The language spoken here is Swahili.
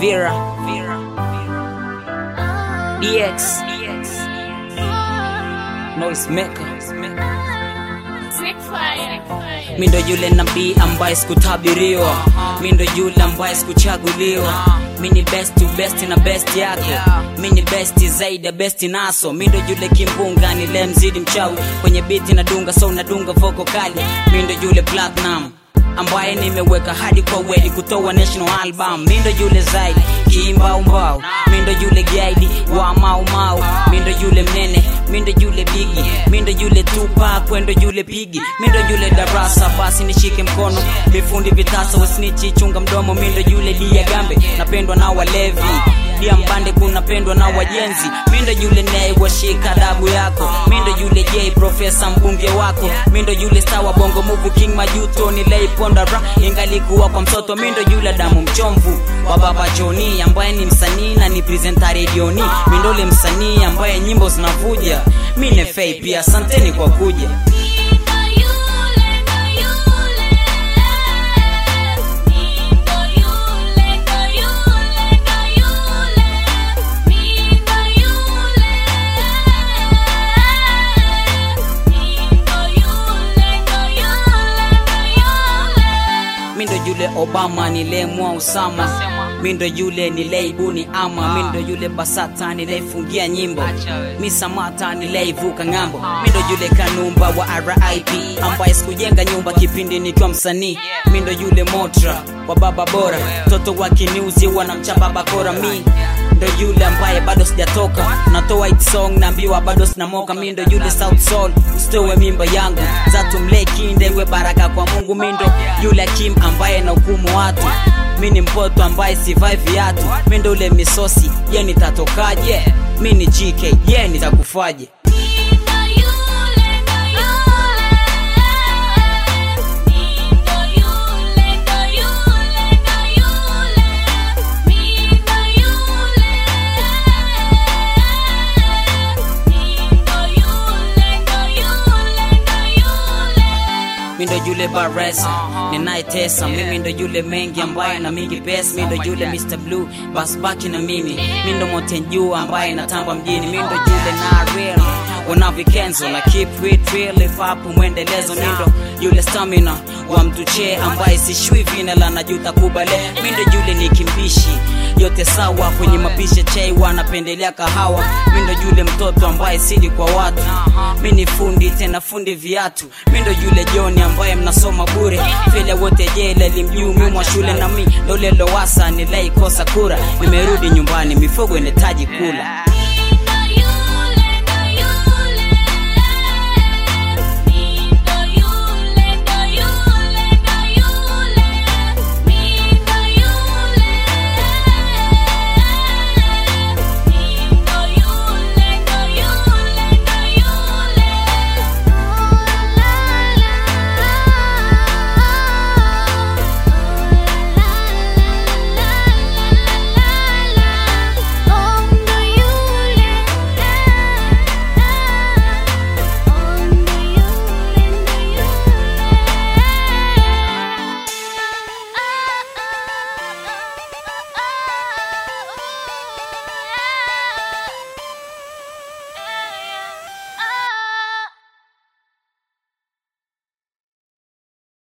Vera, DX, Noise Maker. Mi ndo yule nabii ambaye sikutabiriwa, mi ndo yule ambaye sikuchaguliwa. Mi ni best to best na best yako, mi ni best zaidi ya best naso. Mi ndo yule kimbunga nile mzidi mchawi kwenye biti na dunga, so nadunga voko kali. Mi ndo yule platinum ambaye nimeweka hadi kwa wedi kutoa national album. Mi ndo yule zaidi kimbaumbau, mi ndo yule gaidi wa maumau, mi ndo yule mnene, mi ndo yule bigi, mi ndo yule tupa kwendo yule pigi, mi ndo yule darasa, basi nishike mkono, vifundi vitasa wasinichi chunga mdomo, mi ndo yule dia gambe, napendwa na walevi dia mbande kunapendwa na wajenzi, mi ndo yule naye washika dabu yako, mi ndo yule j profesa mbunge wako, mi ndo yule star wa bongo movie king majuto nileiponda ra ingalikuwa kwa mtoto, mi ndo yule damu mchomvu wa baba Joni ambaye ni msanii na ni presenter redioni, mi ndo yule msanii ambaye nyimbo zinavuja, mi ni fei pia, asanteni kwa kuja. mi ndo yule obama nilemwa usama mi ndo yule nileibuni ama mi ndo yule basata nileifungia nyimbo mi samata nileivuka ng'ambo mi ndo yule kanumba wa rip ambaye sikujenga nyumba kipindi nikiwa msanii mi ndo yule motra wa baba bora mtoto wa kiniuzi wanamchapa bakora mi ndo yule ambaye bado sijatoka natoa it song naambiwa bado sinamoka mi ndo yule south soul usitowe mimba yangu zatumlekinde iwe baraka kwa mungu mi ndo yule kim ambaye na hukumu watu mi ni mpoto ambaye sivai viatu mi ndo ule misosi je nitatokaje mi ni gk je nitakufaje mi ndo yule baresa ninayetesa mimi ndo yule mengi ambaye na mingi pesa mi ndo yule mr blue bas baki na mimi mi ndo motenjua ambaye natamba mjini mi ndo yule na real unavikenzo na keep it real if up mwendelezo mi ndo yule stamina wa mtuche ambaye sishui vina la najuta kubale mi ndo yule ni kimbishi yote sawa kwenye mapisha chai wanapendelea kahawa mi ndo yule mtoto ambaye sidi kwa watu mi ni fundi tena fundi viatu mi ndo yule joni ambaye mnasoma bure vile wote jela limjuu mimwa shule na mi ndo lelowasa nilaikosa kura nimerudi nyumbani mifugo inahitaji kula